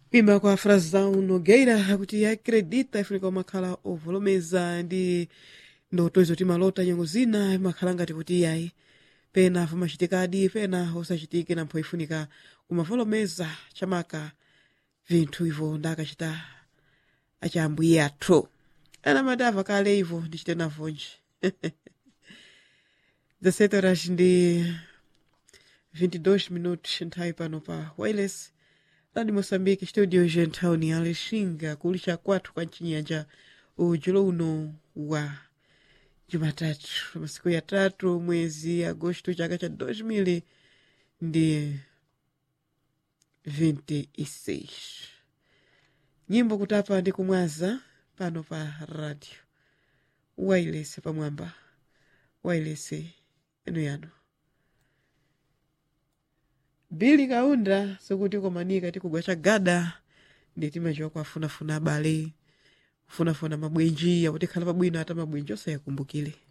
kuimba kwa frazão nogueira kuti acredita ifunika umakhala ovolomeza ndi ndoto izo timalota nyengo zina imakhala ngati kuti iyayi pena vimachitikadi pena osachitike nampho ifunika kumavolomeza chamaka vinthu ivo ndakachita achambuye athu ena madava kale ivo ndichite navonje 17 horas ndi 22 minutos nthawi pano pa wireless ladi moçambique studio gentowni alexinga kulisha kwathu kwa mchinyanja ujulo uno wa jumatatu masiku ya tatu mwezi agosto chaka cha 2000 ndi 26 nyimbo kutapa ndi kumwaza pano pa radio wireless pamwamba wireless eno yano bili kaunda sokuti komanika tikugwa chagada ndi timachiwa kuafunafuna abale kufunafuna mabwenji yakuti khala pabwino ata mabwenji osayakumbukire